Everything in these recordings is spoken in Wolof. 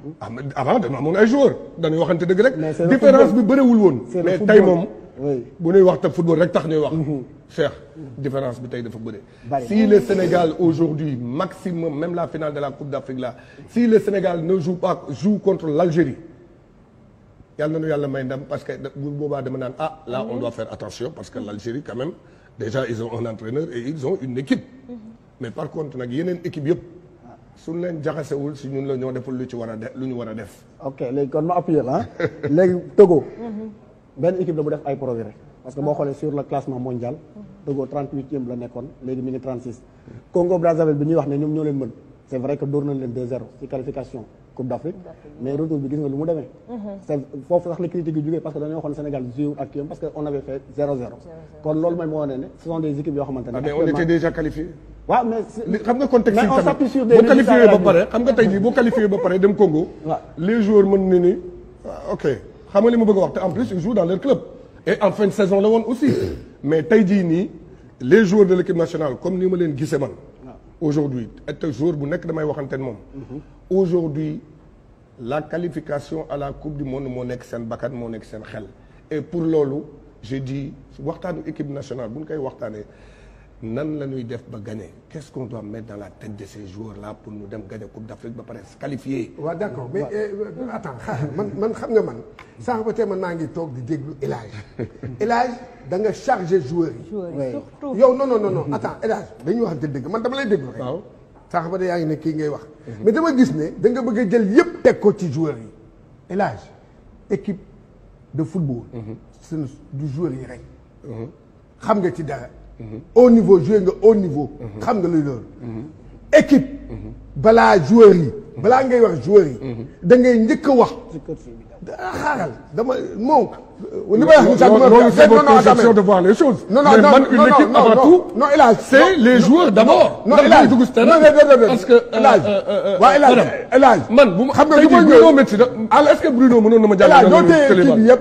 ah mais avant dañoo amoon ay joueurs dañuy waxante dëgg rek Mais c'est le différence bi football. bëriwul woon C'est le mais football. tey moom Oui. bu ñuy wax te football rek tax ñuy wax Cheikh différence bi tey dafa bëri Bari. si le Sénégal aujourd'hui maximum même la finale de la Coupe d'Afrique là si le Sénégal ne joue pas joue contre l'Algérie yàlla nañu yàlla may ndam parce que bu boobaa dama naan ah là on doit faire attention parce que l'Algérie quand même déjà ils ont un entraîneur et ils ont une équipe mais par contre nag yeneen équipe yëpp suñ leen jaxasewul si ñun la ñoo deful lu ci war a def lu ñu war a def ok léegi kon ma appuyer la ah léegi Togo benn équipe la bu def ay progrès parce que boo xoolee sur le classement mondial Togo 38e la nekkoon léegi mi ngi 36 Congo Brazzaville bi ñuy wax ne ñoom ñoo leen mën c'est vrai que dóor nañ leen 2-0 ci qualification Coupe d'Afrique mais retour bi gis nga lu mu demee c'est foofu sax la critique yi jógee parce que dañoo waxoon Sénégal joué ak kiyam parce que on avait fait 0-0 kon loolu mooy moo wane ne ce sont des équipes yoo xamante ne ah mais on était déjà qualifié waaw mais c'est- li xam nga contexte mais yi on s'appuie sur des boo qualifié résultats ba réels. pare xam nga tey jii boo qualifié ba pare dem Congo waaw. les joueurs mën na ni ah, ok xam nga li ma bëgg a wax te en plus ils jouent dans leur club et en fin de saison la woon aussi mais tey jii nii les joueurs de l'équipe nationale comme ni ma leen gisee man aujourd'hui et joueur bu nekk damay waxante moom aujourd'hui la qualification à la coupe du monde moo nekk seen bakkan moo nekk seen xel et pour loolu je dis waxtaanu équipe nationale bu ñu koy waxtaanee nan la ñuy def ba gagner qu'est-ce qu'on doit mettre dans la tête de ces joueurs là pour ñu dem gagner coupe d'Afrique ba pare se qualifier waaw d'accord mais euh, attends xaaral man man xam nga man sànq ba tey man maa ngi toog di déglu El Hadj El Hadj da nga chargé joueurs yi. joueurs yi surtout. yow non non non non attends El Hadj dañuy waxante dëgg man dama lay déglu rek. waaw sànq ba tey yaa ngi ne kii ngay wax. mais dama gis ne da nga bëgg a jël yëpp teg ko ci joueurs yi El Hadj équipe de football. ce ne du joueurs yi rek. xam nga ci dara. au niveau joué nga au niveau. xam nga luy loolu. équipe. balaa joueurs yi. balaa ngay wax joueurs yi. da ngay njëkk a wax. ah xaaral dama moom. li may wax ni sax Non, dama non, c'est votre non, non, conception attends, de voir les choses Non, non, mais non, man non, une non, équipe non, avant non, tout non, El Hadj, c'est non, les non, joueurs d'abord non ndax El Hadj dañuy dugg si terrain non non non non parce que El Hadj euh, euh, euh, waaw El Hadj madame, El Hadj man bu ma xam nga tey du ma jii ñëw Bruno Metsu da alors est-ce que Bruno mënoon na ma El Hadj jàll doo tee kii bi yëpp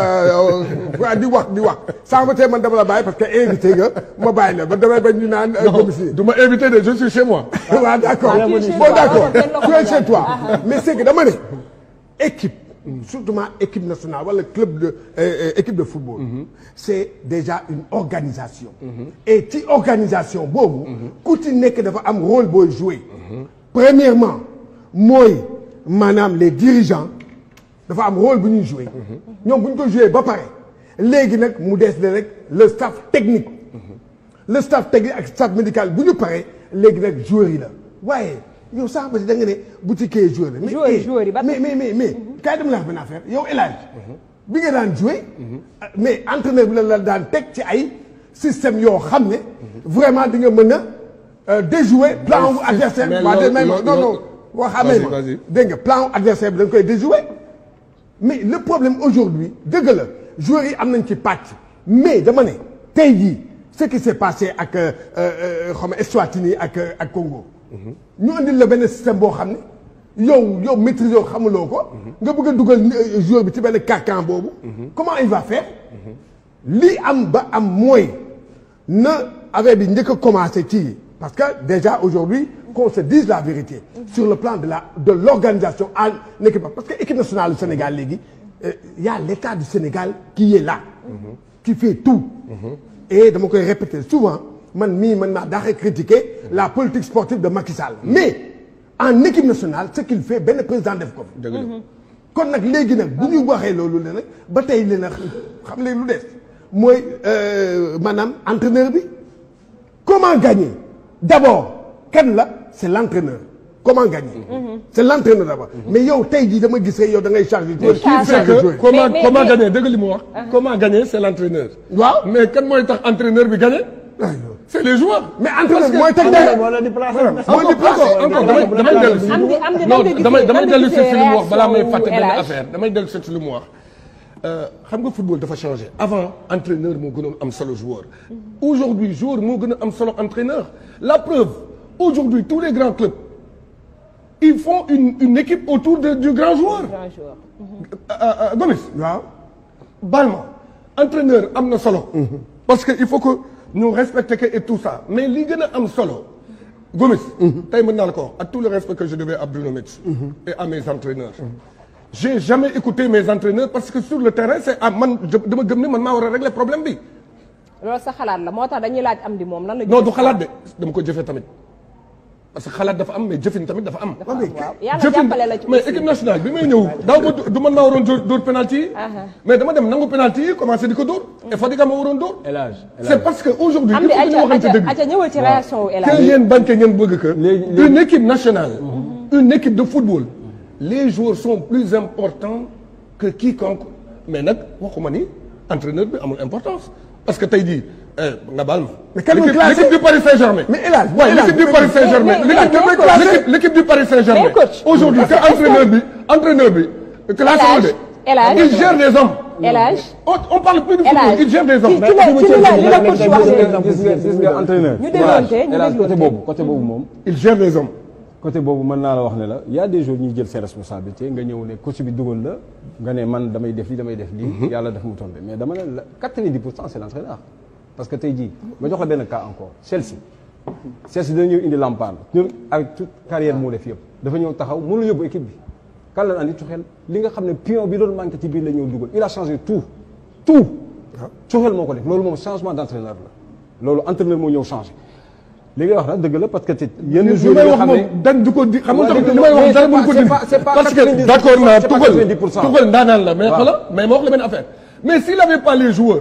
waa di wax di wax sànq ba tey man dama la bàyyi parce que invité nga ma bàyyi la ba damay bañ ñu naan domicile du ma invité de je suis chez moi waaw d'accord Ah, tu es chez bon toi, d'accord alors, kenn tu es chez toi Ah, ah. mais c'est que dama ne équipe surtout ma équipe nationale wala club de euh, euh, équipe de football c'est déjà une organisation et ci organisation boobu ku ci nekk dafa am rôle booy jouer premièrement mooy maanaam les dirigeants dafa am rôle bu ñuy jouer ñoom bu ñu ko jouer ba pare léegi nag mu des le rek le staff technique le staff technique ak staff médical bu ñu paree léegi nag joueurs yi la waaye yow sax ba si da nga ne boutiquier joueur la. mais Joueurs yi, eh, joueurs yi ba mais mais mais mais kaay dem la wax benn affaire yow El Hadj bi nga daan joué. mais entraîneur bi la la daan teg ci ay système yoo xam ne. vraiment di nga mën a euh, déjouer plan wu adversaire mais bi. waa de loolu- même loolu- non non loolu- boo xamee Vas-y, ma vas-y. dégg nga plan wu adversaire bi da nga koy déjouer. mais le problème aujourd'hui dëgg la joueurs yi am nañ ci pàcc mais dama ne tey jii ce qui s'est passé ak euh, euh, xaw ma Eswatini ak euh, ak Congo. ñu andil la benn système boo xam ne yow yow maîtriser yow xamuloo ko. nga bëgg a dugal euh, joueur bi ci benn carcan boobu. comment il va faire. li am ba am mooy na affaire bi njëkk a commencé ci parce que déjà aujourd'hui qu'on se dise la vérité sur le plan de la de l'organisation en équipe parce que équipe nationale du Sénégal léegi euh, y a l'État du Sénégal qui est là qui fait tout et dama koy répéter souvent man mii man naa daaxee critiquer la politique sportive de Macky Sall mais en équipe nationale ce qu'il fait benn président def ko fi dëgg la kon nag léegi nag bu ñu waxee loolu ne nag ba tey li nag xam léegi lu des mooy euh, maanaam entraîneur bi comment gagner d'abord kan la c'est l'entraîneur comment gagner c'est l'entraîneur d'abord mais yow tey jii dama gis rek yow da ngay charger joueur qui fait joueur. que comment Mais- mais- comment mais- gagner dëgg li mu wax comment gagner c'est l'entraîneur waaw mais kan mooy tax entraîneur bi gagner c'est les joueurs mais entraîneur bi mooy teg Entraîneur dara moo leen di placer. moo di placé. encore encore damay damay dellu si Am di- am di- non nan nga gisee- damay damay nan nga dellu si gisee si li mu wax balaa may réaction fàtte wu benn El Hadj? affaire damay dellu si si li mu wax xam nga football dafa changé avant entraîneur moo gënoon am solo joueur aujourd'hui joueur moo gën a am solo entraîneur la preuve aujourd'hui tous les grands clubs ils font une une équipe autour de, du grand joueur grand joueur. Euh, euh, Gomis waaw Balma entraîneur am na solo. parce que il faut que ñu respecter que et tout ça mais li gën a am solo Gomis. tey mën naa la ko wax ak tout le respect que je devais à Bruno Metsu. et à mes entraîneurs. j'ai jamais écouté mes entraîneurs parce que sur le terrain c'est ah man dama gëm ne man maa war a régler problème bi. loolu sa xalaat la moo tax dañuy laaj am di moom lan la. non du xalaat de dama ko jëfee tamit parce que xalaat dafa am mais jëfin tamit dafa am. waaw yàlla jëfin jàppale la ci mais aussi. équipe nationale bi may ñëw daaw ma du man maa waroon dóor dóor penalty yi. mais dama dem nangu penalty yi commencé di ko dóor. et Fadiga ma waroon dóor. El Hadj El c'est Hadj. parce que aujourd'hui am il di faut que ñu aca waxante aca dëgg. aca ñëwal ci réaction wu El que Hadj. ngeen bañ que ngeen bëgg que. Léegi- léegi- une équipe nationale. une équipe de football. les joueurs sont plus importants que quiconque mais nag waxuma ni entraîneur bi amul importance parce que tey jii eh, nga baal ma. Mais kan moo l'équipe classé l'équipe du Paris Saint-Germain. Mais El Hadj, Ouais, El Hadj, l'équipe du mais- Paris Saint-Germain. mais- mais- l'équipe mais- l'équipe- l'équipe- l'équipe du Paris Saint-Germain. Mais coach, aujourd'hui que est-ce que- entraîneur bi entraîneur bi. classé El Hadj, wu de. El Hadj. il gère des hommes. El Hadj. on on parle plus de El football Hadj. il gère des ci hommes. ci la ci li la li la coach wax Gis léegi. nga- gis nga gis nga entraîneur. ñu dégloonte, ñu El Hadj côté dégloonte. boobu côté boobu moom. il gère des hommes. côté boobu mën naa la wax ne la y a des jours ñuy jël ses responsabilités nga ñëw ne coach bi dugal la nga ne man damay def lii damay def lii. yàlla def mu tombé mais dama ne la 90 pour cent c'est l'entraîneur parce que tey jii ma jox la benn cas encore Chelsea. Chelsea dana ñëw indi Lampard ñun avec toute carrière moo def yëpp dafa ñëw taxaw mënul yóbbu équipe bi kan la andi Tuchel li nga xam ne pion bi doon manqué ci biir la ñëw dugal il a changé tout tout. Tuchel moo ko def loolu moom changement d'entraîneur la loolu entraîneur moo ñëw changé. li ngay wax nag dëgg la parce que te yenn li jours may yoo wax xam ne moom dañ du ko di xam nga Ouais, tamit dëgg li la, may wax mais dara c'est mënu ko pas- dindi c'est pas- c'est pas parce 90%, que d'accord naa c'est pas tugal 90%. tugal ndaanaan la mais Waaw. xoolal mais ma wax la benn affaire mais s'il avait pas les joueurs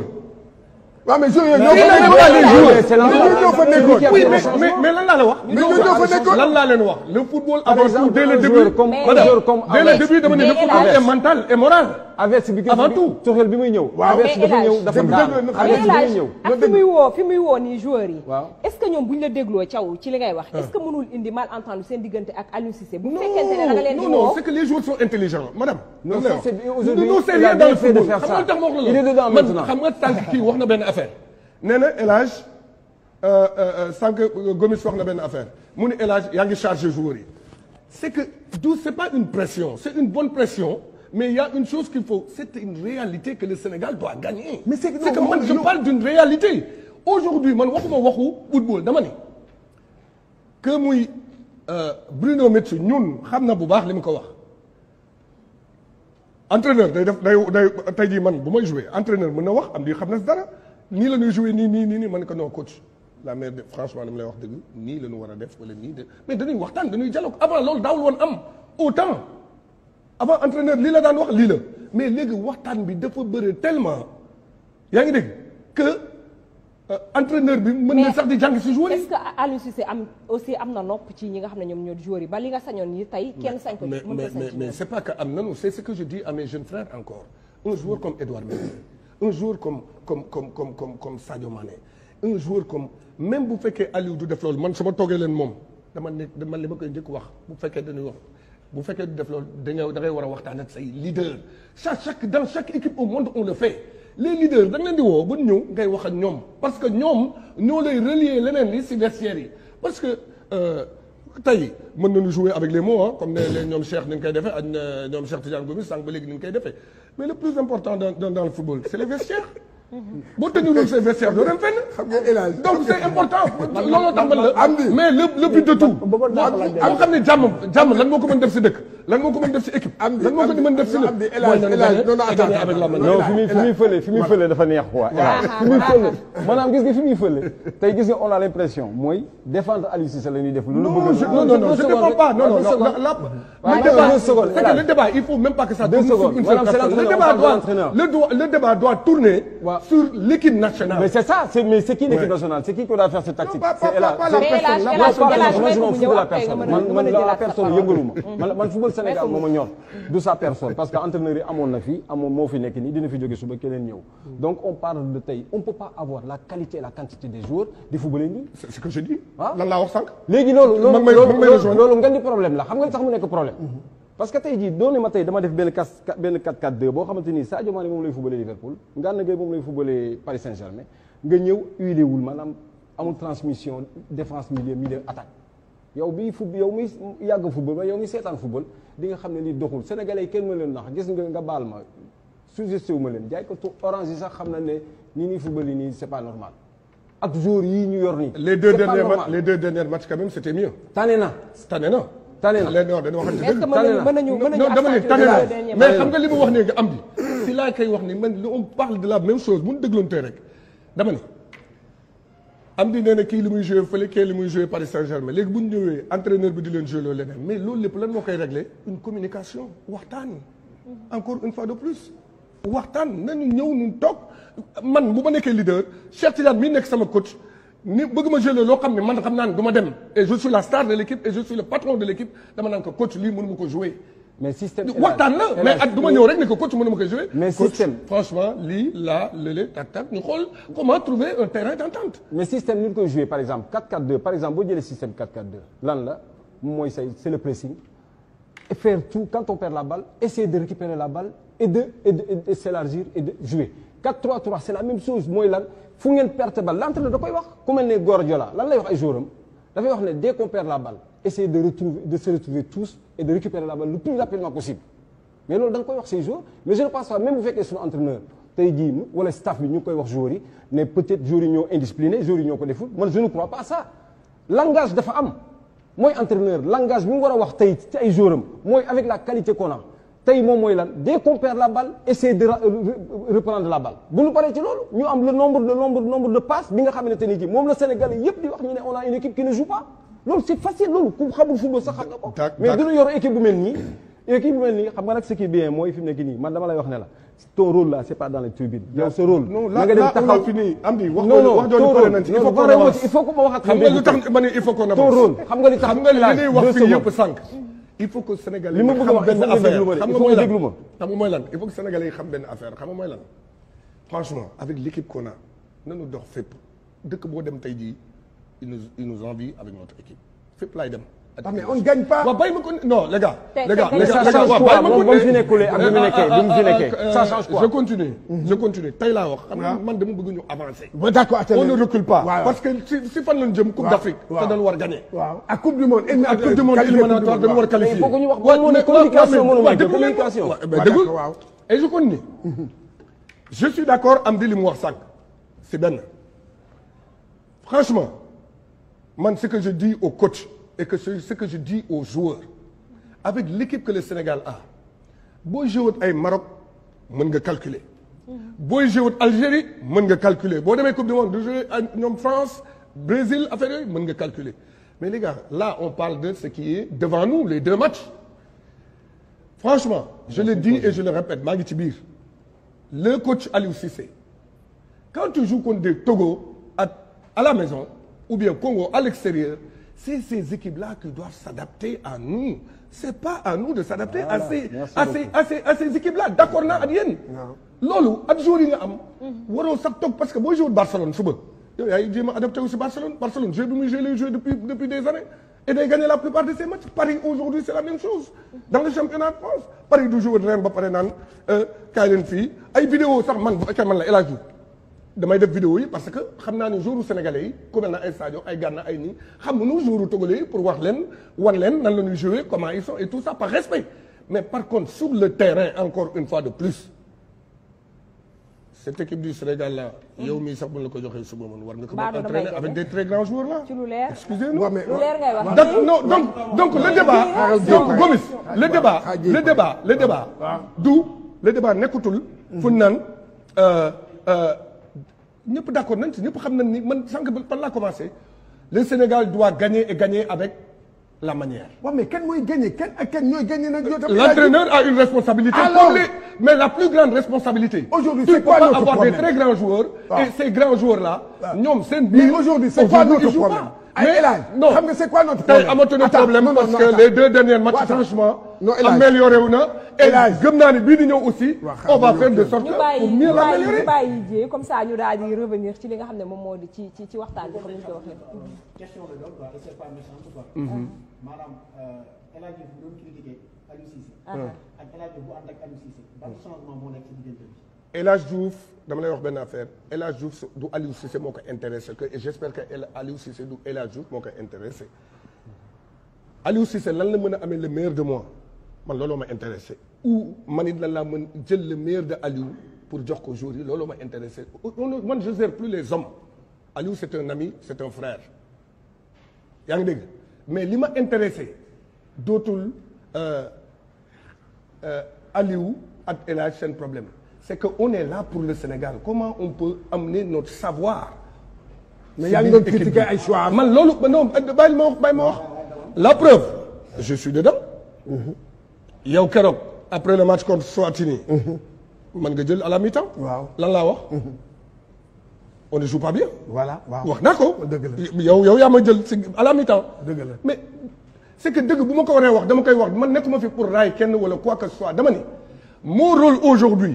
waaw mais joueurs yooyu Mais ñoo il fa avait nekkoon. pas les joueurs. Mais c'est l'entraîneur. ñoo fa nekkoon. oui mais mais mais lan laa la wax Mais ñoo ñoo fa nekkoon. lan laa leen wax le football Par avant exemple, tout dès le un début joueur comme- Mais- madame, un joueur comme dès le Aves. début dama ne le Mais football Aves. est mental et moral Averse bi Avant bi- tout. Tuchel bi muy ñëw. Waaw. Averse Mais dafa El Hadj, ñëw dafa dëgg- daanu. dëgg- Averse bi mais muy El ñëw. Hadj ak fi muy woo fi muy woo nii joueurs yi. Waaw. est-ce que ñoom bu ñu la dégloo caw ci li ngay wax. est-ce que mënul indi malentendu seen diggante ak Aliou Cissé. bu fekkente ne da nga leen di non non woo. c'est que les joueurs sont intelligents madame Non, dama lay ça, wax. c'est- aujourd'hui, non c'est il a rien bien dans le fait de football faire xam ça. nga tax ma wax la Il est dedans man maintenant. xam nga tànk kii wax na benn affaire nee na El Hadj euh, euh, sànq euh, Gomis wax na benn affaire mu ne El Hadj yaa ngi chargé joueurs yi c'est que du c'est pas une pression c'est une bonne pression mais il y a une chose qu'il faut c'est une réalité que le Sénégal doit gagner Mais c'est que- c'est que non, man je non. parle d'une réalité aujourd'hui man waxuma waxu football dama ne que muy euh, Bruno Metsu ñun xam na bu baax li mu ko wax entraîneur day def day day tey jii man bu may jouer entraîneur mën na wax am di xam na si dara nii la ñuy jouer nii nii nii nii man ko non coach la mère de franchement li mu lay wax dëgg nii la ñu war a def wala nii de mais dañuy waxtaan dañuy dialogue avant loolu daawul woon am autant avant entraîneur lii la daan wax lii la mais léegi waxtaan bi dafa bëri tellement yaa ngi dégg que euh, entraîneur bi mën na Mais sax di jàng si joueur yi est-ce que Aliou Cissé am aussi am na nopp ci ñi nga xam ne ñoom ñoo di joueurs yi ba li nga sañoon nii tey kenn sañ ko mais mën mais ko sañ mais ci mais ñoom. c'est pas que am nanu c'est ce que je dis à mes jeunes frères encore un joueur comme Edouard Mendy un joueur comme comme comme comme comme comme Sadio Mané un joueur comme même bu fekkee Aliou du def loolu man su ma toogee leen moom dama ne dama li ma koy njëkk wax bu fekkee dañuy wax bu fekkee du def loolu da nga da ngay war a waxtaan ak say leader chaque chaque dans chaque équipe au monde on le fait les leaders da nga leen di woo ba ñëw ngay wax ak ñoom parce que ñoom ñoo lay relier leneen li si vestiaire yi parce que euh, tey mën nañu jouer avec les mots ah comme ne leen ñoom Cheikh ni ñu koy defee ak euh, ñoom Cheikh Tidiane Gomis sànq ba léegi ni ñu koy defee mais le plus important dans dans, dans le football c'est les vestiaires boo tëjuloon say vestiaires doo dem fenn xam nga El Hadj. donc c'est important looloo tax man la am di. mais le le but de tout bëggoon naa ko laaj am xam ne jàmm jàmm lan moo ko mën def si dëkk lan moo ko mën def si équipe am di lan moo ko mën def si am lépp di El Hadj El Hadj non non attends avec la main non fi muy fi muy fële fi muy fële dafa neex quoi. fi muy fële maanaam gis nga fi muy fële tey gis nga on a l'impression mooy défendre Aliou Cissé la ñuy def. lu la non bëgg je- a- non non non je deux ne défends secondes pas non non deux non secondes. la Ouais, le deux débat secondes, c'est que hélas. le débat il faut même pas que ça Deux tourne sur secondes. une seule Madame, c'est personne le l'entraîneur, débat on parle de doit l'entraîneur. le doit- le débat doit tourner Ouais. sur l'équipe nationale mais c'est ça c'est mais c'est qui l'équipe Ouais. nationale c'est qui qui doit faire cette tactique. pas- c'est pas- El Hadj. pas la mais El Hadj personne, El la Hadj Moi, El Hadj moi, may je ko m'en mu fous ñëw de la après nga personne mën a man mën man a la jëlaat sa personne parole. yëngaluma man man football Sénégal moo ma ñor du sa personne parce que entraîneur yi amoon na fi amoon moo fi nekk nii dina fi jóge suba keneen ñëw donc on parle de tey on peut pas avoir la qualité et la quantité des joueurs di footballer nii c'est ce que je dis Ah. lan laa wax sànq léegi loolu loolu Mag may- loolu mag may loolu rejoindre. loolu nga di problème la xam nga li tax mu nekk problème parce que tey jii doone ma tey dama def benn kas benn 4-4-2 boo xamante ni Sadio Mané moom lay footballé Liverpool Gana Gueye moom lay footballé Paris Saint-Germain nga ñëw huilé wul maanaam amul transmission défense milieu milieu attaque yow bii fub yow mi yàgg football ma yow mi seetaan football di nga xam ne lii doxul sénégalais yi kenn ma leen nax gis nga nga baal ma suggesté wu ma leen jaay ko tu orange yi sax xam na ne nii nii football yi nii c'est pas normal ak joueurs yii ñu yor nii. les deux C'est pas derniers normal. matchs les deux derniers matchs quand même c'était mieux. tane na tane na. tane na. leen non dañu waxante mais est-ce que dëgg. mën nañu na. mën nañu mën nañu non dama ne accentuer tane les na deux derniers mais matchs. xam nga li mu wax nii nga am di si laa koy wax ni man on parle de la même chose bu ñu dégloontee rek dama ne am di nee na kii li muy joué fële kii li muy joué Paris Saint-Germain léegi bu ñu ñëwee entraîneur bi di leen joué loolu leneen mais loolu lépp lan moo koy réglé une communication waxtaan encore une fois de plus waxtaan nañu ñëw ñu toog man bu ma nekkee leader Cheikh Tidiane mii nekk sama coach ni bëgg ma joué loo xam ne man xam naa ne du ma dem et je suis la star de l'équipe et je suis le patron de l'équipe dama naan ko coach lii mënu ma ko joué mais système. waxtaan la mais ak du ma ñëw rek ne ko coach mënuma ko jouer Mais coach système. franchement lii là lële tak tak ñu xool comment trouver un terrain d'entente mais système ni ñu koy joué par exemple 4-4-2 par exemple boo jëlee système 4-4-2 lan la mooy say c'est le pressing et faire tout quand on perd la balle essayer de récupérer la balle et de et de, et de s'élargir et de jouer 4-3-3 c'est la même chose mooy lan fu ngeen perte balle l'entraîneur da koy wax ku mel ne Guardiola lan lay wax ay joueurs am dafay wax ne dès qu'on perd la balle essayer de retrouver de se retrouver tous et de récupérer la balle le plus rapidement possible mais loolu da nga koy wax ces joueurs mais je ne pense pas même bu fekkee suñu entraîneur tey jii wala staff bi ñu ngi koy wax joueurs yi ne peut-être joueurs yi ñoo indiscipliné joueurs yi ñoo ko deful man je ne crois pas à ça langage dafa am mooy entraîneur langage bi mu war a wax tey ci ay joueurs am mooy avec la qualité qu'on a tey moom mooy lan dès qu'on perd la balle essayer de ra- re- reprendre la balle bu ñu paree ci loolu ñu am le nombre le nombre nombre de passes bi nga xamante ni ji moom la Sénégal yëpp di wax ñu ne on a une équipe qui ne joue pas loolu c'est facile loolu ku xamul football sax xam nga ko D'ac- mais d'ac- du ñu yor équipe bu mel nii équipe bu mel nii xam nga nag ce qui est bien mooy fi mu nekk nii man dama lay wax ne la ton rôle là c'est pas dans les tribunes yow sa rôle non na là nga dem là on a taxaw fini am di wax non non wax ton jooju pare rôle nañ ci il non faut qu'on pare wu avance ci, il faut que ma wax ak xam nga lu dégg tax ma ne il faut qu'on avance ton rôle xam nga li tax xam nga li Elage, ñuy wax deux fii yëpp secondes. sànq il faut que Sénégalais Li ma yi bëgg a xam wax, il benn faut nga déglu affaire ma de, xam il nga faut mooy nga lan déglu ma. xam nga mooy lan il faut que Sénégalais yi xam benn affaire xam nga mooy lan franchement avec l'équipe qu'on a nañu dox fépp dëkk boo dem tey jii il nous il nous envie avec notre équipe fépp laay dem Ah, mais on ne gagne pas. waaw bàyyi ma ko non les gars Tey- les gars tey- les tey- gars ça les gars change waaw quoi bàyyi ma moom ko ba mu fi nekkulee ak bi mu nekkee bi mu fi nekkee ça change quoi je continue je continue tey laa wax xam nga man dama bëgg ñu avancer Bon, d'accord attends. on ne recule pas waaw parce que si si fan lañ jëm coupe d'Afrique waaw. te dañu war gagner waaw ak coupe du monde. ak coupe du monde éliminatoire dañu war a qualifier il faut que ñu wax Ouais, moom moo ne mais- communication ouais, mais- mënu ouais, nekk, déglu leen ma. communication. Ouais, mais Ouais, déglu. d'accord, waaw. et je continue je suis d'accord am di li mu wax sànq c'est benn franchement man ce que je dis aux coachs et que ce ce que je dis aux joueurs avec l'équipe que le Sénégal a boo joué ay Maroc mën nga calculer booy joué Algérie mën nga calculer boo demee coupe du monde du jouer ak ñoom France Brésil affaire yooyu mën nga calculer mais les gars là on parle de ce qui est devant nous les deux matchs franchement je le dis et je le répète maa ngi ci biir le coach Aliou Cissé quand tu joues contre des Togo à, à la maison ou bien Congo à l'extérieur c'est ces équipes-là qui doivent s'adapter à nous c'est pas à nous de s'adapter à ces merci à ces à ces à ces équipes-là d'accord naa ak yéen loolu ak joueurs yi nga am waroo sax toog parce que boo joué Barcelone suba yow yaay jéem a adapté aussi Barcelone Barcelone jeu bi muy joué lay joué depuis depuis des années et day gagné la plupart de ses matchs Paris aujourd'hui c'est la même chose dans le championnat de France Paris du joué ren ba pare naan kaay leen fii ay vidéo sax man bu fekkee man la El Hadj Diouf damay def vidéo yi parce que xam naa ne jouru sénégalais yi ku mel na ay Sadio ay Gana ay nii xamuñu jouru togolais yi pour wax leen wan leen nan la ñuy jouer comment ils sont et tout ça par respect mais par contre sur le terrain encore une fois de plus cette équipe du Sénégal là yow mii sax bu la ko joxee suba man war nga ko Badou mën damay entraîner gagner. avec des très grands joueurs là ci lu leer excusez-nous Ouais, mais- lu leer ngay wax donc non donc donc le débat donc Gomis le débat le débat le débat du le débat nekkutul fu naan ñëpp d'accord nañ ci ñëpp xam nañ ni man sànq par laa commencé le Sénégal doit gagner et gagner avec la manière waaw mais kenn mooy gagné kenn ak kenn ñooy gagné nag. yow tamit l'entraîneur a une responsabilité Alors comme les mais la plus grande responsabilité Aujourd'hui, tu c'est peux quoi pas notre avoir problème des très grands joueurs Ah. et ces grands joueurs là ñoom seen Mais biir aujourd'hui, c'est quoi aujourd'hui, notre ils jouent problème pas. Ay, mais El Hadj, non xam nga c'est quoi notre tey problème amatuñu Attends, problème non, non, parce non, que attends. les deux derniers matchs Attends. franchement Non, El Hadj. amélioré wu na et El Hadj. gëm naa ni bii di ñëw aussi Waaw, on va xam faire nga de yow sorte ñu que bàyyi pour ñu mieux bàyyi l'améliorer ñu bàyyi jee comme ça ñu daal di revenir ci li nga xam ne moom moo di ci ci ci waxtaan bi comme ni ñu ko waxee. question la doon quoi et c'est pas méchant quoi. maanaam El Hadj Diouf bu doon critiquer Aliou Cissé. ak El Hadj Diouf bu ànd ak Aliou Cissé. ban changement moo nekk ci diggante bi. El Hadj Diouf dama lay wax benn affaire El Hadj Diouf du Aliou Cissé moo ko intéressé que et j'espère que El Aliou Cissé du El Hadj Diouf moo ko intéressé Aliou Cissé lan la mën a amee le meilleur de moi man looloo ma intéressé ou man it lan laa mën jël le meilleur de Aliou pour jox ko jour yi looloo ma intéressé On- on- man je gère plus les hommes Aliou c'est un ami c'est un frère yaa ngi dégg mais li ma intéressé dootul euh, euh, Aliou ak El Hadj seen problème c'est que on est là pour le Sénégal comment on peut amener notre savoir mais yaa ngi doon critiquer ay choix am. man loolu non bàyyi ma wax bàyyi ma wax la preuve je suis dedans yow keroog après le match contre Swatini man nga jël à la mi-temps Waaw. lan laa wax on ne joue pas bien voilà waaw wax naa ko dëgg la yow yow yaa ma jël si à la mi-temps Dëgg la. mais c'est que dëgg bu ma ko waree wax dama koy wax man nekkuma fi pour raay kenn wala quoi que ce soit dama ni mon rôle aujourd'hui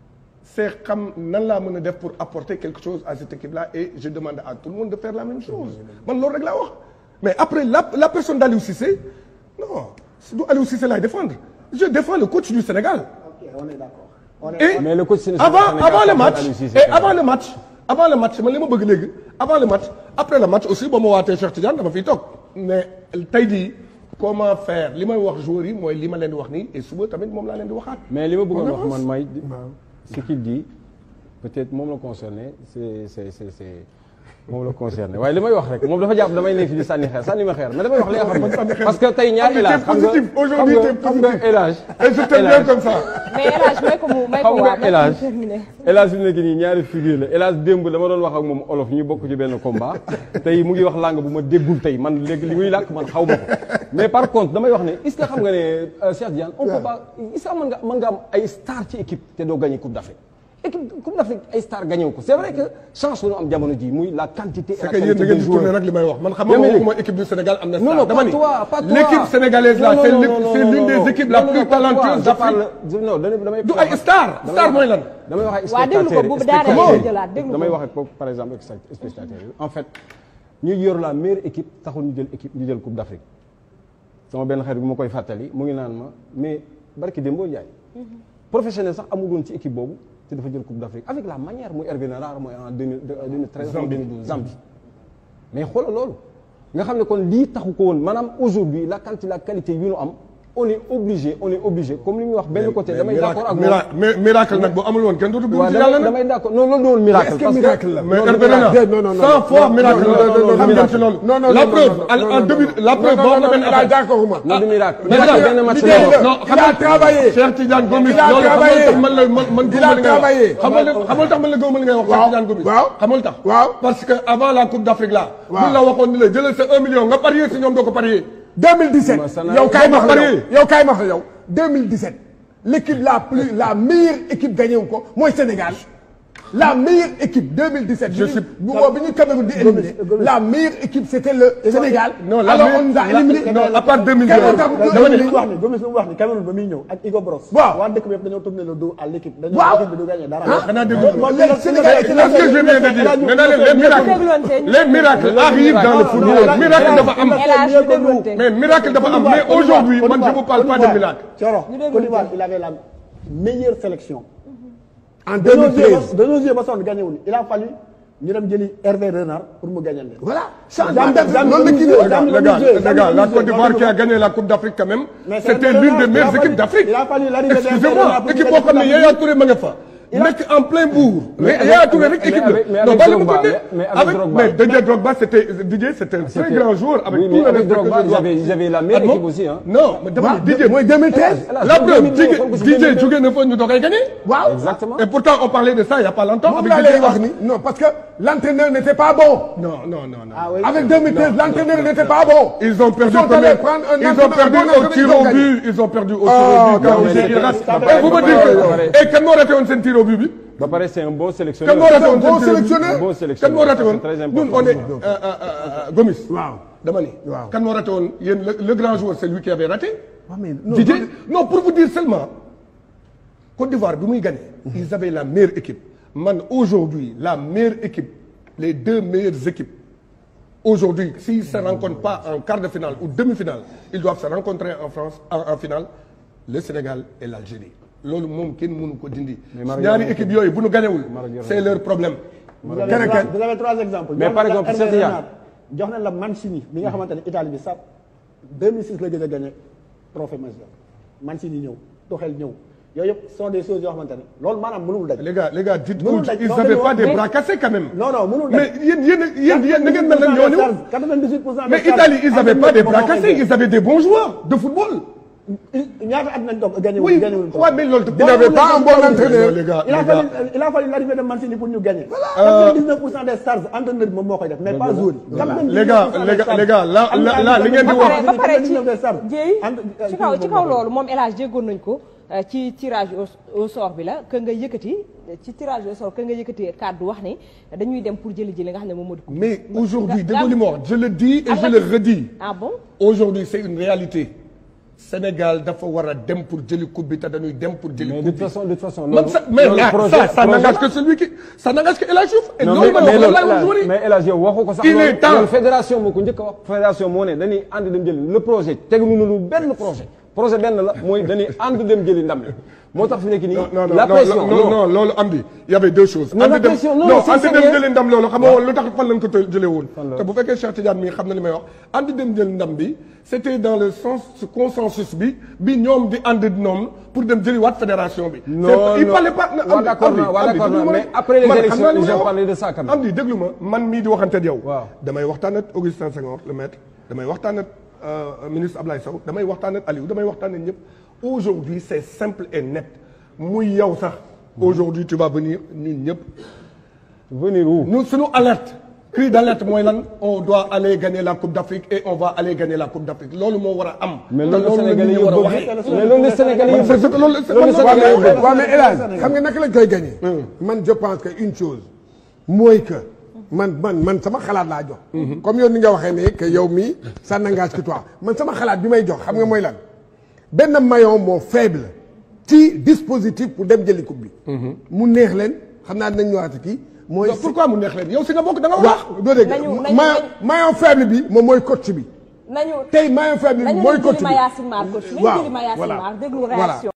c'est xam nan laa mën a def pour apporter quelque chose à cette équipe-là et je demande à tout le monde de faire la même chose man loolu rek laa wax mais après la la personne d'Aliou Cissé non c'est du Aliou Cissé laay défendre je défends le coach du Sénégal ok on est d'accord. on est et Mais le coach sénégalais- avant Sénégal, avant le c'est match Aliou Cissé, et quand même. avant le match avant le match man li ma bëgg léegi avant le match après le match aussi ba ma waatee Cheikh Tidiane dama fiy toog mais tey jii comment faire li may wax joueurs yi mooy li ma leen di wax nii et suba tamit moom laa leen di waxaat. mais li ma bëggoon On wax avance. man may ce qu'il dit peut-être moom la concerné c'est c'est c'est c'est moom la concerné waaye li may wax rek moom dafa jàpp damay nekk fi di sànni xeer sànni ma xeer mais damay wax li nga xam ne parce que tey ñaar Ah, mais élage t'es xam nga positif. xam Aujourd'hui, nga t'es xam nga positif. élage et je t'aime bien comme ça. mais El Hadj may ko mu may ko xam waa nga élage terminé. élage fi mu nekk nii ñaari figure la élage démb dama doon wax ak moom olof ñu bokk ci benn combat tey mu ngi wax langue bu ma déggul tey man léegi li muy làkk man xaw ma ko mais par contre damay wax ne est-ce que xam nga ne euh, Cheikh Diane on peut pas est-ce que mën nga mën nga am ay star ci équipe te doo gagner coupe d'Afrique équipe coupe d'Afrique ay star gagné wu ko c'est vrai que chance la ñu am jamono ji muy la quantité et c'est la que yéen da qualité ngeen des di tourner joueurs rek li may wax man xam Yaa nga ngi waxuma équipe du Sénégal am na non star non dama pas ni toi pas toi l'équipe sénégalaise là Non, c'est non, l'é- non, c'est non, l'une non, des non. équipes la Non, non, plus pas toi. talentueuse Je parle- d'Afrique je- non damay damay du ay star damay star wax- mooy lan damay wax ay Waa, déglu ko, spectateurs bu yi, daanee spectateurs yi. jëlaat, déglu ko. damay wax ak kooku par exemple ak sa- spectateurs yi en fait ñu yor la meilleure équipe taxul ñu jël équipe ñu jël coupe d'Afrique sama benn xarit bu ma koy fàttali mu ngi naan ma mais barki Dembo Ndiaye professionnel sax amul woon ci équipe boobu te dafa jël coupe d'Afrique avec la manière muy Hervé Renard mooy en 2000 2013 en 2012 Zambie mais xoolal loolu nga xam ne kon lii taxu ko woon maanaam aujourd'hui la quantité la qualité yu ñu am on est obligé on est obligé comme li muy wax benn côté damay d'accord ak moom miracle mais miracle nag bu amul woon kenn dootu waaw buur ci yàlla damay nag damay d'accord non loolu doon miracle est-ce que parce miracle la mais non, Hervé du Renard non, non, non, cent non. fois Non, miracle non, la non, non, xam ngeen ci loolu non, non, la non, preuve non, en non, en non, début non. la preuve Non, boo non, xam ne non, benn il a affaire d'accord ma. non du miracle mais miracle nag benn match liggéey la la. non Il a travaillé. Cheikh Tidiane Gomis Il a loolu travaillé. xamal tax man la man man Il a gëmuma li ngay travaillé. wax xamal xamal tax man la gëmuma li ngay wax Cheikh Waaw. Tidiane Gomis Waaw. xamal tax Waaw. parce que avant la coupe d'Afrique là Waaw. buñ la waxoon ni la jëlal sa un million nga parier si ñoom doo ko parier 2017 Ma sana- yow kaay ma wax la Parier. yow yow kaay ma wax la yow 2017 l'équipe la plus la meilleure équipe gagné wu ko mooy Sénégal la meilleure équipe 2017. Je bi suis- ñu bu boobu bi ñu Cameroun di éliminé la meilleure équipe c'était le Sénégal. non la alors meilleure- on nous a la- éliminé. non à part 2002 Quel moo tax Gomis dama li ne mu wax ni Gomis li mu wax ni Cameroun ba muy ñëw ak Hugo Bross. Waaw. waa dëkk bi yëpp dañoo tourner le dos à l'équipe. dañoo Waaw. équipe bi du gagner dara. xanaa dégg Moom les la- Sénégalais la- Qu'est-ce que je viens de dire nee naa leen les miracles les miracles arrivent dans le football miracle dafa am El Hadj ñu dégloonte. mais miracle dafa am mais aujourd'hui man je vous parle pas de miracle Thioro Ñu déglu Côte d'Ivoire tey. il avait la meilleure sélection. en dañoo joué 2013. ba dañoo joué ba sonn gagné wuñu il a fallu ñu dem jëli Hervé Renard pour mu gagner leen. voilà changement Zambie- d'adversaire Zambie loolu la kii di dañuy wax. jouer. les gars les Zambie gars la dañuy Côte jouer. d'Ivoire qui a gagné la Coupe d'Afrique quand même Mais c'est c'était Hervé l'une des Renard. meilleures Il a équipes fallu- d'Afrique il a fallu l'arrivée d'Hervé excusez-moi Renard pour équipe gagner boo xam ne la Yaya Touré ma nga fa nekk en plein bourg mais Yaya Touré rek mais équipe avec- mais la non avec bàyyi ma Drogba, continuer mais- mais avec avec Drogba. mais Didier Drogba c'était Didier c'était un très C'était- grand joueur avec Oui, tout mais le avec respect que Drogba, je lui ils dois. avaient- ils avaient la meilleure Ah bon équipe aussi, hein. non mais dama waaw ni Didier mooy 2013. Hélas, la preuve 2000, Didier xool ko si Didier 2000. jógee na fa ñu doogay gagné waaw exactement et pourtant on parlait de ça il y a pas longtemps moom avec laa Didier lay wax wax ni non parce que l'entraîneur n'était pas bon. non non non non Ah oui. Avec 2013 l'entraîneur n'était pas bon. Ils ont perdu Ils sont combien allés prendre un Ils ont entraîneur, perdu un bon au entraîneur, tir ils ont au gagné. but. Ils ont perdu au tir Ah, au but. non, quand mais c'est c'est- Irak. ça Et vous me va dites pas- que et kan moo raté woon seen tir au but bi ba pare c'est un bon sélectionneur kan moo raté un woon bon seen tir au but sélectionneur. Un bon kan sélectionneur moo raté woon c'est très ñun important on est euh, euh, euh, Gomis waaw. dama ni Waaw. kan moo raté woon yéen le le grand joueur c'est lui qui avait raté waaw mais non Didier non pour vous dire seulement Côte d'Ivoire bi muy gagné ils avaient la meilleure équipe man aujourd'hui la meilleure équipe les deux meilleures équipes aujourd'hui s'ils se rencontrent pas en quart de finale ou demi-finale ils doivent se rencontrer en France en, en finale le Sénégal et l'Algérie loolu moom kenn mënu ko dindi Maroc ñaari yor équipe yooyu bu ñu gañewul Maroc yor c'est leur problème Vous avez, Keneen trois, kan. vous avez trois exemples. Mais Jox par nañ la exemple, Hervé Cheikh Tidiane. Renard. jox nañ la Mancini bi nga xamante ne Italie bi sax 2006 la gëj a gagné trophée majeur Mancini ñëw Tuchel ñëw yooyu yëpp sont des choses yoo xamante ne loolu maanaam mënul daj. les gars les gars dites Mënul que daj, ils non, n'avaient dañu pas wax- des mais- bras cassés quand même. non non mënul mais daj. yéen yéen yéen yéen na ngeen mel ne ñooñu. 98 pour cent des mais stars Italie ils n'avaient pas des bras moom moo koy cassés def. ils avaient des bons joueurs de football. ñaata at nañ toog gagné oui wuñ gagné wuñ ouais mais loolu. Il n'avait pas un bon entraîneur. les gars il a les fallu gars. il a fallu l'arrivée de Mancini pour ñu gagner. 99 pour cent des stars entraîneur bi moom moo koy def mais pas joueur yi. 99 Les gars, pour cent les des gars, stars. les gars, là- Am na là- là, li ngeen di ba wax- pare ba pare ci 99 des stars. jéey Entre- ci kaw ci moom kaw moo koy loolu moom El Hadj déggoon nañ ko euh, ci tirage au au sort bi la que nga yëkkati ci tirage au sort que nga yëkkati kàddu wax ni dañuy dem pour jëli ji li nga xam ne moom moo di. coupe. mais aujourd'hui Ga- déggoo li ma wax je le dis et je le redis. ah bon aujourd'hui c'est une réalité. Sénégal dafa war a dem pour jëli coupe bi te dañuy dem pour jëli mais coupe de bi. toute façon de toute façon. Man, loolu- ça, mais loolu là, projet- ça, ça projet n'engage la. que celui qui, ça n'engage que El Hadj Diouf. Et non loolu mais ma mais wax loolu lan la El joueur Hadj- yi. mais El Hadj yow waxu ko sax. Il est loolu- temps. loolu fédération moo ko njëkk a wax. fédération moo ne dañuy ànd dem jëli le projet teguñu lu benn projet. projet benn la mooy dañuy ànd dem jëli ndam li moo tax fi nekk nii. non non la non pression non non loolu am di y avait deux choses. Non, la ànd dem pression, non, non c'est ànd dem sérieux. jëli ndam loolu xam nga woon lu tax fan lañ ko të- jëlee woon. Fan la. te bu fekkee Cheikh Tidiane mii xam na li may wax ànd dem jëli ndam bi c'était dans le sens consensus bi bi ñoom di ànd noonu pour dem jëli waat fédération bi. Non, C'est- il non. fallait pas. Waaw, d'accord naa, waaw, d'accord naa, mais après les man xam élections, naa li may ils ont wax. parlé de ça quand même. am di déglu ma man mii di waxante ak yow. Waaw. damay waxtaan ak Augustin Senghor le maître damay waxtaan ak euh, ministre Ablaye Sow damay waxtaan ak Aliou damay waxtaan ak ñëpp aujourd'hui c'est simple et net muy yow sax aujourd'hui tu vas venir ñun ñëpp venir où. ñun suñu alerte cri d'alerte mooy lan on doit aller gagner la coupe d'Afrique et on va aller gagner la coupe d'Afrique loolu moo war a am mais te loolu la loolu la nit Sénégalais ñi yi war a bëgg waxee mais loolu la Sénégalais yi Man, c'est- c'est- loolu c'est- loolu man- la waaw, mais- Sénégalais yi waaw mais El Hadj xam nga naka lañ koy gagné. man je pense que une chose mooy que man man man sama xalaat laa jox. comme yow ni nga waxee ne que yow mii ça n'engage que toi man sama xalaat bi may jox xam nga mooy lan benn maillon moo faible ci dispositif pour dem jëli coupe bi. mu neex leen xam naa dinañ ñëwaat kii. mooy Donc, pourquoi mu neex leen yow si nga bokk da nga wax waaw doo dégg Nañu- nañu- maillon maillon faible bi moom mooy coach bi. nañu tey maillon faible bi nañu mooy leen coach jëli bi. ma Yacine Mar coach nañu waaw jëli ma Yacine voilà Mar déglu voilà réaction